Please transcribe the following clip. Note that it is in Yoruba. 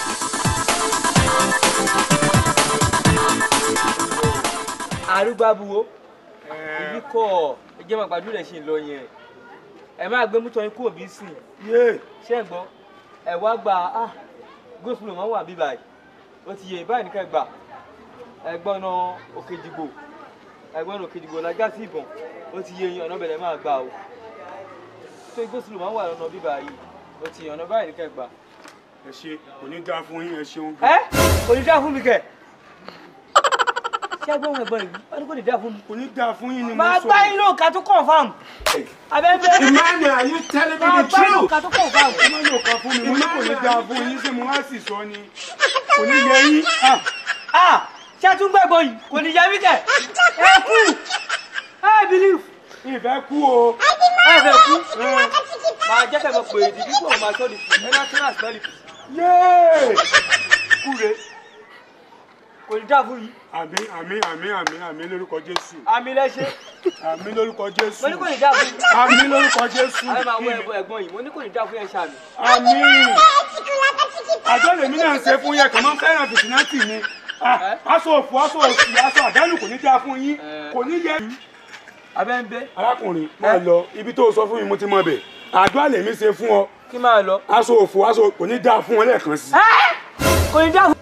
arúgbábuwo ibi kọ ẹ jẹ́ máa gbàdúrà ṣe ń lọ yẹn ẹ máa gbé mútọ́ yín kúrò bí sìn yé ṣé ń gbọ́ ẹ wá gba ah gósùlù wọn wà bí báyìí ó ti yẹ báyìí nìkan gbà ẹgbọ́n náà òkèjìgbò ẹgbọ́n náà òkèjìgbò lájà sí ìbọn ó ti yẹ yín ọ̀nà bẹ̀rẹ̀ máa gbà o tó gósùlù wọn wà lọ́nà bí báyìí ó ti yẹ ọ̀nà báyìí nìkan gbà. ẹ ṣe kò ní dáa fún yín ẹ ṣeun. ẹ kò ní dá fún mi kẹ ṣé ẹgbọ́n ẹgbọ́n yìí wọ́n ní kò ní dá fún mi. kò ní dáa fún yín ni mo máa sọ. gbá yín lóò ká tó confam abẹ́bẹ́ Emmanuel are you telling me máa the gbá yín lóò truth? ká tó confam. ẹ má lò kan fún mi mo ní kò ní dáa fún yín ṣé mo wá sì sọ ni kò ní yẹ yín. Ah, ah ṣé ẹ tún gbẹ̀gbọ́ yìí kò ní yẹ mí kẹ̀ ẹ kú ẹ believe ìfẹ́ kú o. ẹ fẹ́ kú máa jẹ́ kẹ́ mọ̀ pé èdè bí kò máa sọ́ọ̀dì sí ẹ náà tún àṣìbẹ́lì yéé. kú re kò ní dá fún yìí àmín àmín àmín àmín àmín lórúkọ jésù àmì lẹ́ṣẹ̀ àmín lórúkọ jésù mo ní kò ní dá fún yìí àmín lórúkọ jésù ẹ máa wọ ẹ̀gbọ́n ẹ̀gbọ́n yìí mo ní kò ní dá fún yẹn ṣàmì àmín àjọ lèmi náà ń ṣe fún yẹn kàn máa ń fẹ́ràn fìtínátì ni Ah, aṣọ òfò aṣọ òsì aṣọ àdánù kò ní dáa fún yín Eh. kò ní yẹ. abẹ́ ń bẹ́ arákùnrin máa lọ ibi tó sọ fún mi mo ti mọ bẹ̀ àdúrà lèmi ṣe fún ọ kí máa lọ aṣọ òfò aṣọ kò ní dáa fún ọ lẹ́ẹ̀kan sí. kò ní dá fún